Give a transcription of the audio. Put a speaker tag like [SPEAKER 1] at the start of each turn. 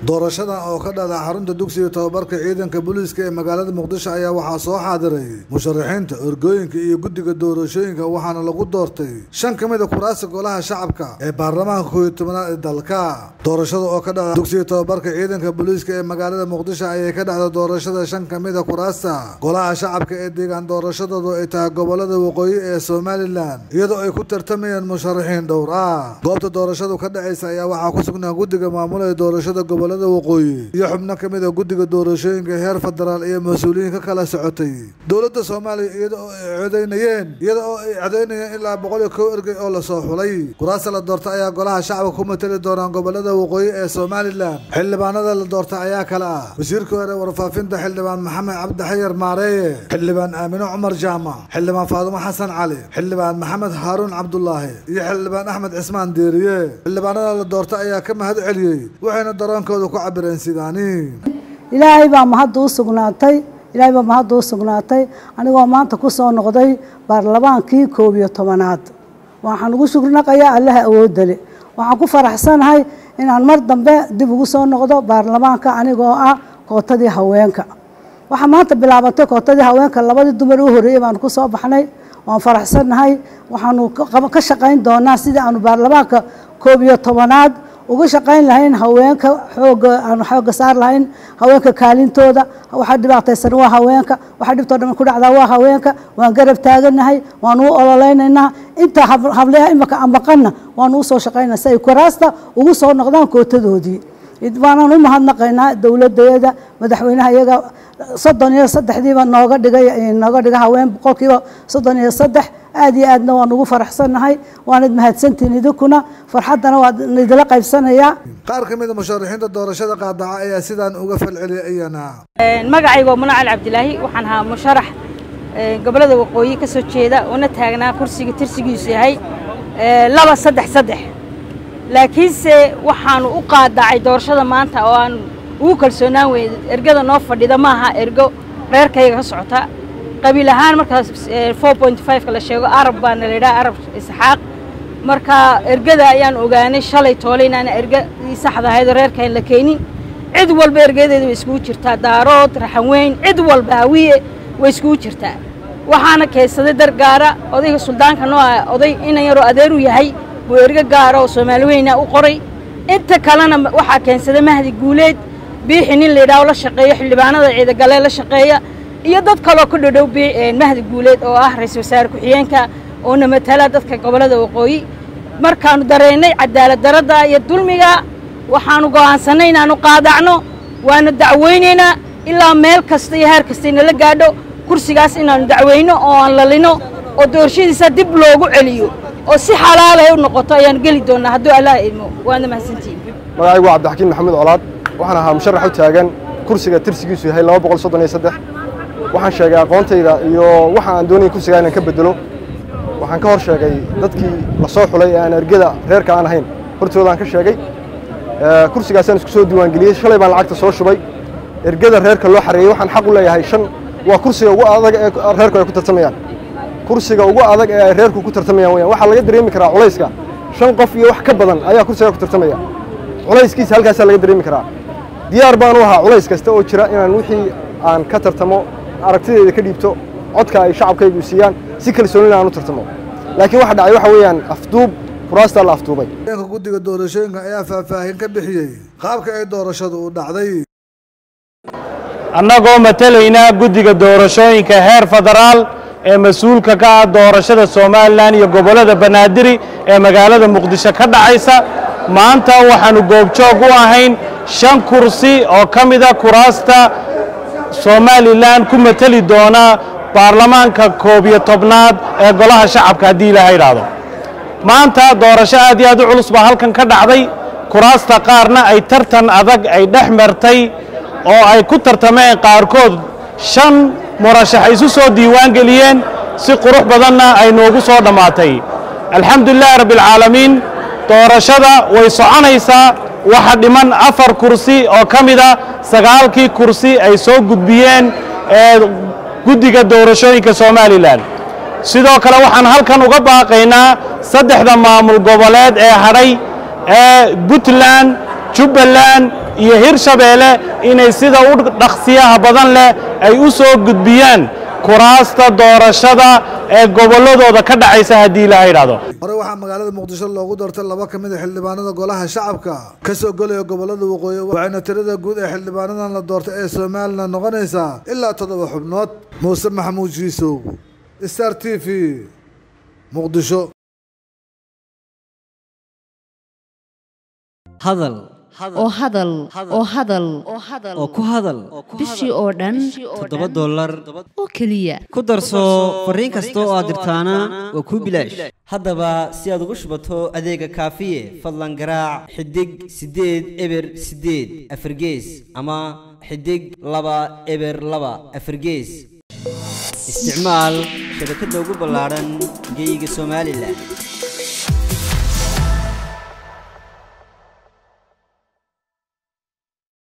[SPEAKER 1] doorashadan oo ka dhada xarunta dugsiga tobabarka ciidanka booliiska ee magaalada muqdisho ayaa waxaa soo xaadiray musharaxiinta orgooyinka iyo guddiga doorashooyinka waxaana lagu doortay shan ka mid a kuraasta golaha shacabka ee baarlamaanka kooiyo tobanaad ee dalka doorashada oo ka dhacda dugsiga tobabarka ciidanka booliiska ee magaalada muqdisho ayay ka dhacda doorashada shan ka mid a kuraasta golaha shacabka ee deegaan doorashadoodu ay tahay gobolada waqooyi ee somalilan iyadoo ay ku tartamayaan musharaxiin dhowr ah goobta doorashadu ka dhacaysa ayaa waxaa ku sugnaa guddiga maamulaya doorashada gobolada waqooyi iyo xubno ka mid a guddiga doorashooyinka heer federaal iyo mas-uuliyiin ka kala socotay dowladda soomaaliya iyada oo ay codaynayeen iyada oo ay codaynayeen ilaa boqol iyo kow ergey oo lasoo xulay kuraasta la doorta ayaa golaha shacabka ku matali doonaan gobolada waqooyi ee somalilan xildhibaanada la doorta ayaa kale ah wasiirka hore warfaafinta xildhibaan maxamed cabdi xayar maareeye xildhibaan aamino cumar jaamac xildhibaan faadumo xasan cali xildhibaan maxamed haaruun cabdulaahi iyo xildhibaan axmed cismaan deeriye xildhibaanada la doorta ayaa ka mahad celiyey waxayna daroonkooda ku cabireen sidaani
[SPEAKER 2] ilaahay baa mahadda u sugnaatay ilaahay baa mahadda u sugnaatay anigoo maanta ku soo noqday baarlamaankii koob iyo tobanaad waxaan ugu shukrinaqayaa allaha awoodale waxaan ku faraxsanahay inaan mar dambe dib ugu soo noqdo baarlamaanka anigoo ah kootadii haweenka waxaa maanta bilaabatay kootadii haweenka labadii dumar u horreeyey baanu ku soo baxnay waan faraxsannahay waxaanu ka shaqayn doonaa sidii aanu baarlamaanka koob iyo tobanaad uga shaqayn lahayn haweenka xooga aanu xooga saar lahayn haweenka kaalintooda waxaa dhibaataysan waa haweenka waxaa dhibtoo dhan ku dhacdaa waa haweenka waan garab taaganahay waanu u ololeynaynaa inta hableha imaka ambaqanna waanu usoo shaqaynaa si ay kuraasta ugu soo noqdaan kootadoodii waanaan u mahadnaqaynaa dowladeeda madaxweynaha iyaga soddon iyo saddexdiiba nooga dhigay nooga dhiga haween boqolkiiba soddon iyo saddex aad iyo aadna waan ugu faraxsannahay waanad mahadsantihin idinkuna farxaddana waa idila qaybsanayaa
[SPEAKER 1] qaar ka mid a musharaxiinta doorashada qaadaca ayaa sidaan uga falceliyay iyana
[SPEAKER 3] magacayga waa muna cali cabdilaahi waxaan ahaa musharax gobolada waqooyi ka soo jeeda una taagnaa kursiga tirsigiisu yahay laba saddex saddex laakiinse waxaanu u qaadacay doorashada maanta oo aan ugu kalsoonaan weyn ergada noo fadhida maaha ergo reerkayga ka socota qabiil ahaan markaas four point fiveka la sheego arab baana la yidhaha arab isxaaq marka ergada ayaan ogaanay shalay toole inaana ergadii saxda ahaydoo reerkaan la keenin cid walba ergadeeda way iskugu jirtaa daarood raxanweyn cid walba hawiye way iskugu jirtaa waxaana keensaday dar gaara odayga suldaanka noo ah oday inan yaroo adeeru yahay buu ergo gaara oo soomaali weyna u qoray inta kalena waxaa keensaday mahdi guuleed biixi nin la yidhaho la shaqeeyo xildhibaanada ciidagalee la shaqeeya iyo dad kaloo ku dhodhow mahdi guuleed oo ah ra-iisul wasaare ku-xigeenka oona matala dadka gobollada waqooyi markaannu dareennay cadaalad daradda iyo dulmiga waxaannu go'aansannay inaannu qaadacno waana dacweynaynaa ilaa meel kasta iyo heer kasta inala gaadho kursigaas inaannu dacweyno oo aan lalino oo doorashadiisa dib loogu celiyo oo si xalaalay u noqoto ayaan geli doonnaa hadduu allah idmo waana mahadsantihin
[SPEAKER 4] magacaygu waa cabdixakiin maxamuud colaad waxaan ahaa musharax u taagan kursiga tirsigiisu yahay laba boqol soddon iyo saddex waxaan sheegay aqoontayda iyo waxa aan doonaya kursigaa inaan ka bedelo waxaan ka hor sheegay dadkii la soo xulay ee aan ergada reerka aan ahayn hortoodaan ka sheegay kursigaasaan isku soo diiwaangeliyey shalay baan lacagta soo shubay ergada reerka loo xareeyey waxaan xaq u leeyahay shan waa kursiga ugu adag ee reerku ay ku tartamayaan kursiga ugu adag ee ay reerku ku tartamayaan weyaan waxaa laga dareemi karaa culayska shan qof iyo wax ka badan ayaa kursigaa ku tartamaya culayskiisa halkaasaa laga dareemi karaa diyaar baan u ahaa culays kasta oo jira inaan wixii aan ka tartamo aragtideeda ka dhiibto codka ay shacabkaygu siiyaan si kalsoonina aan u tartamo laakiin waxa dhacay waxa weeyaan afduub kuraastaa la afduubay
[SPEAKER 1] ka guddiga doorashooyinka ayaa faahfaahin ka bixiyey qaabka ay doorashadu u dhacday
[SPEAKER 5] annagoo matalaynaa guddiga doorashooyinka heer federaal ee mas-uulka ka ah doorashada somalilan iyo gobollada banaadiri ee magaalada muqdisho ka dhacaysa maanta waxaannu goobjoog u ahayn shan kursi oo ka mida kuraasta somalilan ku mateli doona baarlamaanka koob iyo tobnaad ee golaha shacabka haddii ilaaha idhaahdo maanta doorasho aad iyo aad u culus baa halkan ka dhacday kuraasta qaarna ay tartan adag ay dhex martay oo ay ku tartameen qaarkood shan murashax isu soo diiwaan geliyeen si qurux badanna ay noogu soo dhammaatay alxamdulilahi rabbialcaalamiin doorashada way soconaysaa waxa dhiman afar kursi oo ka mida sagaalkii kursi ay soo gudbiyeen ee guddiga doorashooyinka somalilan sidoo kale waxaan halkan uga baaqaynaa saddexda maamul goboleed ee hadhay ee puntland jubbaland iyo hirshabeelle inay sida u dhaqsiyaha badan leh ay u soo gudbiyaan kuraasta doorashada ee gobolladooda ka dhacaysa haddii ilaha yidhahdo
[SPEAKER 1] hore waxaa magaalada muqdisho loogu doortay laba ka mid a xildhibaanada golaha shacabka ka soo golaya gobolada waqooyi waxayna tirada guud ee xildhibaanadan la doortay ee somalilan noqonaysaa ilaa toddoba xubnood muuse maxamuud jiisow star t v muqdisho
[SPEAKER 6] hadal
[SPEAKER 7] oo hadal oo hadal
[SPEAKER 6] oo ku hadal
[SPEAKER 7] bishii oo dhan
[SPEAKER 6] toddoba dollar
[SPEAKER 7] oo keliya
[SPEAKER 6] ku darso fariin kasta oo aad dirtaana waa kuu bilaash haddaba si aad ugu shubato adeega kaafiye fadlan garaac xidig siddeed eber siddeed afargees ama xidig laba eber laba afargees isticmaal shabakadda ugu ballaadhan geyga somalilan